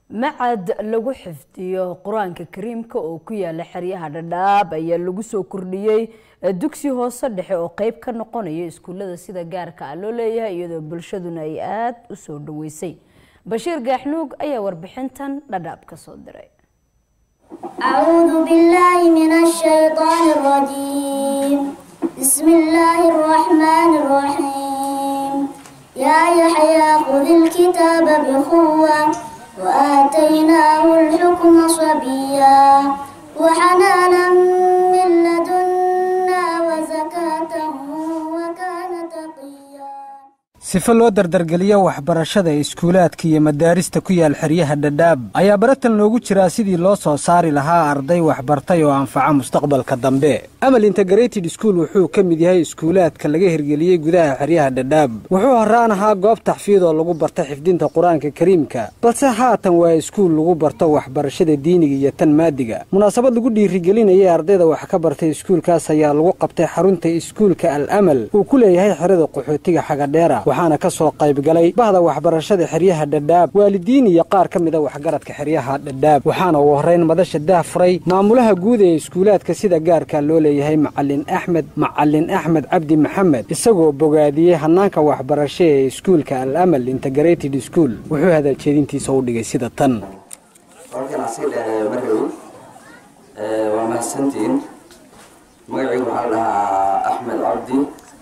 macad lagu xifdiyo qur-aanka kariimka oo ku yaala xeryaha dhadhaab ayaa lagu soo kordhiyey dugsi hoose dhexe oo qeyb ka noqonaya iskuullada sida gaarka ah loo leeyahay iyadoo bulshaduna ay aada u soo dhaweysay bashiir gaaxnuug ayaa warbixintan dhadhaab ka soo diray أعوذ بالله من الشيطان الرجيم بسم الله الرحمن الرحيم يا يحيى خذ الكتاب بقوة وآتيناه الحكم صبيا وحنانا من لدنا وزكاة وكان تقيا sife loo dardargeliyo waxbarashada iskuulaadka iyo madaarista ku yaal xeryaha dhadhaab ayaa baratan loogu jiraa sidii loo soo saari lahaa arday waxbartay oo anfaca mustaqbalka dambe amal integrated school wuxuu ka mid yahay iskuulaadka laga hirgeliyey gudaha xeryaha dhadhaab wuxuu horaan ahaa goob taxfiid oo lagu barta xifdinta qur-aanka kariimka balse haatan waa iskuul lagu barto waxbarashada diiniga iyo tan maadiga munaasabad lagu dhiirigelinayay ardayda wax ka bartay iskuulkaas ayaa lagu qabtay xarunta iskuulka al amal uu ku leeyahay xerada qaxootiga xagadheera waxaana ka soo qaybgalay bahda waxbarashada xeryaha dhadhaab waalidiin iyo qaar ka mida waxgaradka xeryaha dhadhaab waxaana ugu horrayn madasha daah furay maamulaha guud ee iskuulaadka sida gaarka loo leeyahay macalin axmed macalin axmed cabdi maxamed isagoo bogaadiyey hanaanka waxbarasho ee iskuulka al amal integrated school wuxuu hadaljeedintiisa u dhigay sida tan halkan asii dheereeyo markawi waa mahadsantiin magacaygu waxaa la dhahaa axmed cabdi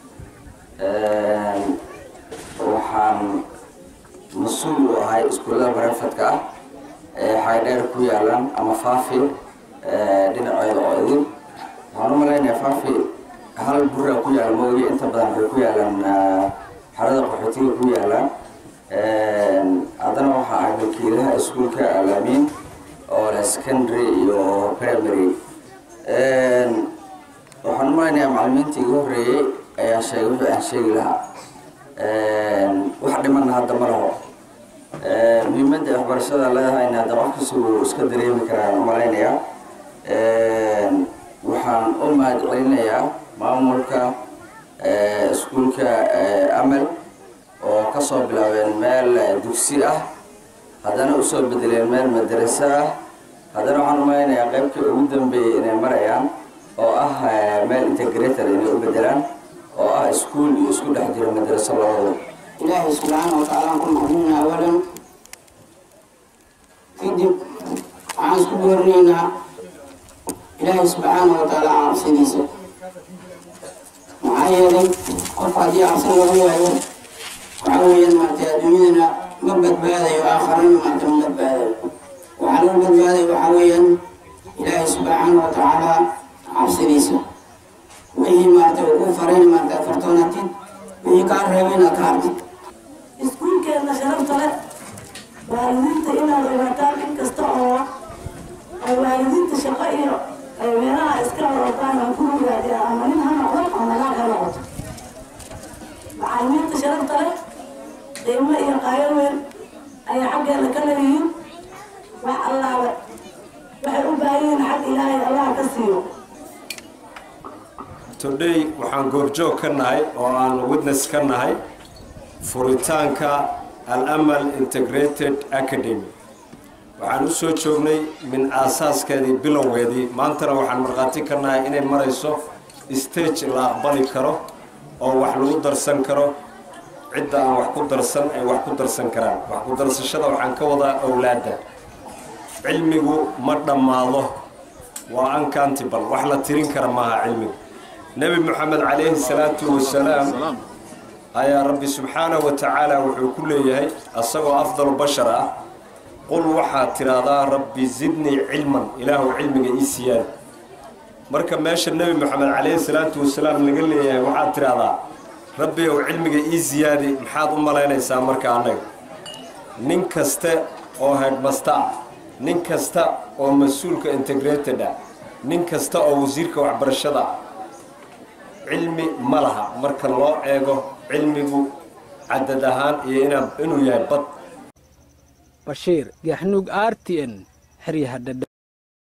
waxaan mas-uul u ahay iskuullada barefadka ah ee xaydheer ku yaalaan ama faafi dhinaceeda oo idin waxaan u malaynayaa faafi hal buraa ku yaala mooye inta badan waxay ku yaalaan xarada qaxootiga ku yaalaan haddana waxaa ahay wakiilaha iskuulka alaamiin oo leh secondary iyo primary waxaan u malaynayaa macalimiintii igu horreeyey ayaa sheegay wixii aan sheegi lahaa wax dhimanna hadda ma laho muhiimadda waxbarashada leedahayna hadda qofkiisa wuu iska dareemi karaan u malaynayaa waxaan u mahad celinayaa maamulka iskuulka amal oo ka soo bilaabeen meel dugsi ah haddana usoo bedeleen meel madraso ah haddana waxaan u malaynayaa qaybkii ugu dambeeyey inay marayaan oo ah meel integrator inay u bedelaan oo ah iskuul iyo isku dhex jiro madraso labadaba ilaahay subxaana wa tacaala aan ku mahadinayna awalan kadib waxaan isku boorinaynaa ilaahay subxaana wa tacaala cabsidiisa maxaa yeelay qof haddii cabsi lagu waayo waxa weeyaan maartay adduunyadana ma badbaadayo aakharana maarta ma badbaadayo waxaa lagu badbaadayo waxaa weeyaan ilaahay subxaana wa tacaala cabsidiisa wixii maarta ugu farayn maarta fartoonatid wixii kaa reebayna ka hartid iskuulkeedna sharafta leh waalidiinta inaad ogaataan in kasta oo ay waalidiinta shaqo iyo ay meelaha iska wadataan aan ku ogaadeen ama nin ha noqdo ama nagaa ha noqoto macalimiinta sharafta leh qiimo iyo qaayo weyn ayay xaggeeda ka leeyihiin wax allaaba waxay u baahan yihiin xag ilaahay allah ka siiyo today waxaan goobjoog ka nahay oo aan witness ka nahay furitaanka al-amal integrated academy waxaan u soo joognay min aasaaskeedii bilowgeedii maantana waxaan markhaati ka nahay inay marayso stage la aqbali karo oo wax lagu darsan karo cidda aan wax ku darsan ay wax ku darsan karaan wax ku darsashada waxaan ka wadaa owlaadda cilmigu ma dhammaado waa uncountable wax la tirin kara maaha cilmigu nebi moxamed calayhi salaatu wasalaam ayaa rabbi subxaanahu wa tacaala wuxuu ku leeyahay asagoo afdalu bashar ah qul waxaad tidhaahdaa rabbi zidnii cilman ilaahu cilmiga ii siyaada marka meesha nebi moxamed calayhi salaatu wasalaam laga leeyahay waxaad tidhaahdaa rabbi ow cilmiga ii siyaadi maxaad u malaynaysaa marka annaga nin kaste oo headmasta ah nin kasta oo mas-uulka integrated ah nin kasta oo wasiirka waxbarashada ah cilmi ma laha marka loo eego cilmigu cadad ahaan iyo inaa inuu yahay bad bashiir gaaxnuug r t n xeryaha dhadha